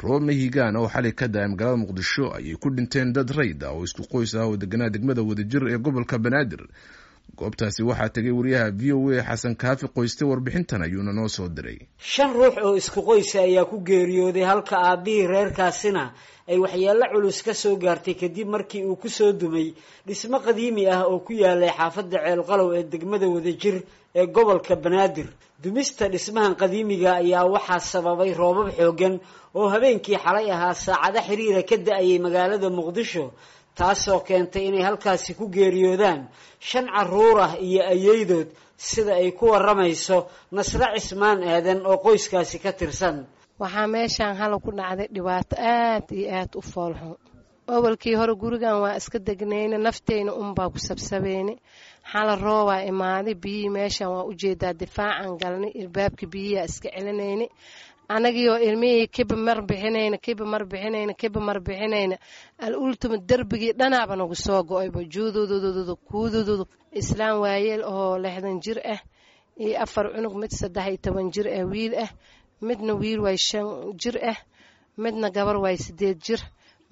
roob mahigaan oo xalay ka da-ay magaalada muqdisho ayay ku dhinteen dad rayd ah oo isku qoys ah oo deganaa degmada wadajir ee gobolka banaadir goobtaasi waxaa tegay wariyaha v o a xasan kaafi qoyste warbixintan ayuuna noo soo diray shan ruux oo isku qoysa ayaa ku geeriyooday halka aabihii reerkaasina ay waxyeello culus ka soo gaartay kadib markii uu kusoo dumay dhismo qadiimi ah oo ku yaalay xaafadda ceelqalow ee degmada wadajir ee gobolka banaadir dumista dhismahan qadiimiga ayaa waxaa sababay roobab xooggan oo habeenkii xalay ahaa saacado xiriira ka da-ayay magaalada muqdisho taasoo keentay inay halkaasi ku geeriyoodaan shan caruur ah iyo ayeydood sida ay ku waramayso nasre cismaan aadan oo qoyskaasi ka tirsan waxaa meeshaan hala ku dhacday dhibaato aad iyo aad u foolxun awalkii hore gurigan waa iska degnayna nafteyna unbaa ku sabsabeyne xala roobaa imaaday biyihii meeshaan waa ujeedaa difaacan galnay ilbaabka biyihiaa iska celinayna anagiioo ilmihii kiba mar bixinayna kiba mar bixinayna kiba mar bixinayna al ultima derbigii dhanaaba nagu soo go-ayba juududududu kuudududu islaam waayeel oo lixdan jir ah iyo afar cunug mid saddex iyo toban jir ah wiil ah midna wiil waay shan jir ah midna gabar waay sideed jir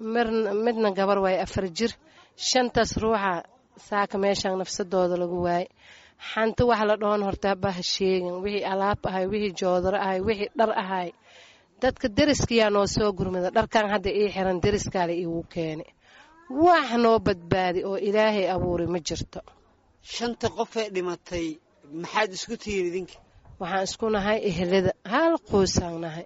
midna gabar waay afar jir shantaas ruuxa saaka meeshaan nafsadooda lagu waayay xanti wax la dhoon hortaabaha sheegin wixii alaab ahay wixii joodaro ahay wixii dhar ahay dadka deriskayaa noo soo gurmada dharkan hadda ii xiran deriskaale iigu keeni wax noo badbaadi oo ilaahay abuuray ma jirto shanta qofee dhimatay maxaad isku tihiin idinka waxaan isku nahay ehelada hal qoysaan nahay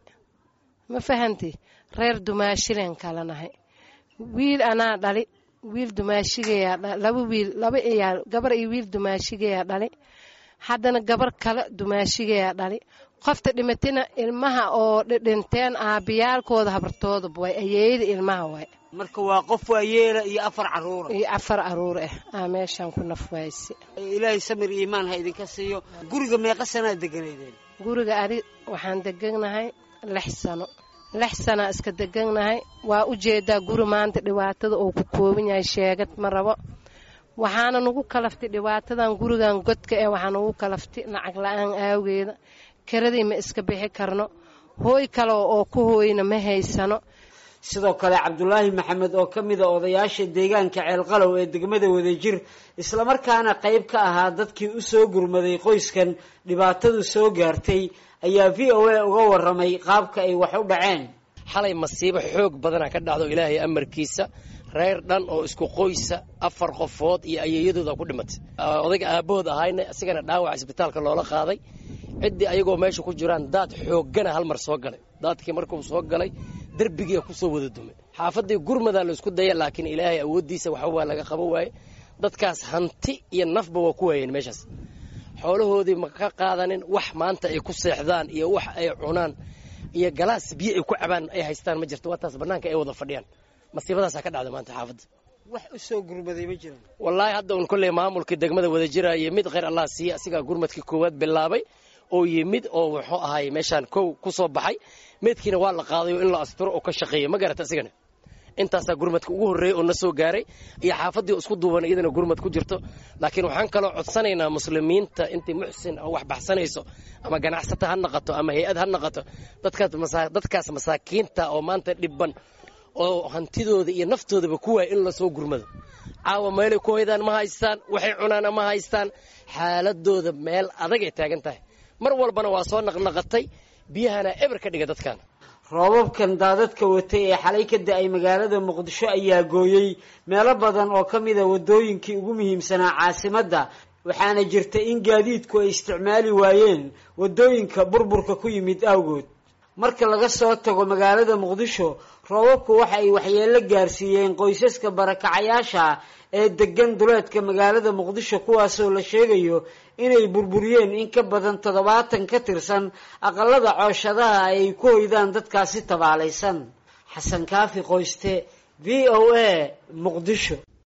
ma fahanti reer dumaashileen kala nahay wiil anaa dhali wiil dumaashigayaa laba wiil laba iyaal gabar iyo wiil dumaashigayaa dhali haddana gabar kale dumaashigayaa dhali qofta dhimatina ilmaha oo dhinteen aabiyaalkooda habartoodaba waay ayeeyada ilmaha waay marka waa qof waayeela iyo afar caruura iyo afar caruur ah aa meeshaan ku nafwaayse ilaahay samir iimaan ha idinka siiyo guriga meeqa sanaa deganaydeen guriga adi waxaan deganahay lix sano lix sanaa iska deganahay waa u jeedaa guri maanta dhibaatada uu ku kooban yahay sheegad ma rabo waxaana nagu kalaftay dhibaatadan gurigan godka ee waxaa nagu kalaftay lacag la-aan aageeda karadii ma iska bixi karno hooy kale oo ku hooyna ma haysano sidoo kale cabdulaahi maxamed oo ka mida odayaasha deegaanka ceelqalow ee degmada wadajir islamarkaana qayb ka ahaa dadkii u soo gurmaday qoyskan dhibaatadu soo gaartay ayaa v o a uga waramay qaabka ay wax u dhaceen xalay masiibo xoog badana ka dhacdo ilaahay amarkiisa reer dhan oo isku qoysa afar qofood iyo ayeeyadooda ku dhimatay odayga aabahood ahayna isigana dhaawac isbitaalka loola qaaday ciddii ayagoo meesha ku jiraan daad xooggana hal mar soo galay daadkii markuu soo galay derbigiia kusoo wada dumay xaafaddii gurmadaa laisku daya laakiin ilaahay awooddiisa waxa waa laga qabo waaye dadkaas hanti iyo nafba waa ku waayeen meeshaas xoolahoodii ma ka qaadanin wax maanta ay ku seexdaan iyo wax ay cunaan iyo galaas biyo ay ku cabaan ay haystaan ma jirto waa taas bannaanka ay wada fadhiyaan masiibadaasaa ka dhacda maanta xaafadda wax u soo gurmaday ma jiraan wallaahi hadda un kolley maamulkii degmada wada jiraayo mid kheyr allah siiye asigaa gurmadkii koowaad bilaabay oo yimid oo wuxuu ahay meeshaan kow ku soo baxay meydkiina waa la qaadayo in la asturo oo ka shaqeeya ma garata asigana intaasaa gurmadka ugu horreeyey oo na soo gaaray iyo xaafaddii isku duuban iyadana gurmad ku jirto laakiin waxaan kaloo codsanaynaa muslimiinta intii muxsin oo wax baxsanayso ama ganacsata ha naqato ama hay-ad ha naqato dadkaas masaakiinta oo maanta dhibban oo hantidooda iyo naftoodaba ku waaya in lasoo gurmado caawa meelay ku hoydaan ma haystaan waxay cunaana ma haystaan xaaladooda meel adagay taagan tahay mar walbana waa soo naqnaqatay biyahana eber ka dhiga dadkaana roobabkan daadadka watay ee xalay ka da-ay magaalada muqdisho ayaa gooyey meelo badan oo ka mida waddooyinkii ugu muhiimsanaa caasimadda waxaana jirta in gaadiidku ay isticmaali waayeen waddooyinka burburka ku yimid awgood marka laga soo tago magaalada muqdisho roobabku waxa ay waxyeello gaarsiiyeen qoysaska barakacayaasha ee degan duleedka magaalada muqdisho kuwaasoo la sheegayo inay burburiyeen in ka badan toddobaatan ka tirsan aqalada cooshadaha ay ku hoydaan dadkaasi tabaalaysan xasan kaafi qoyste v o a muqdisho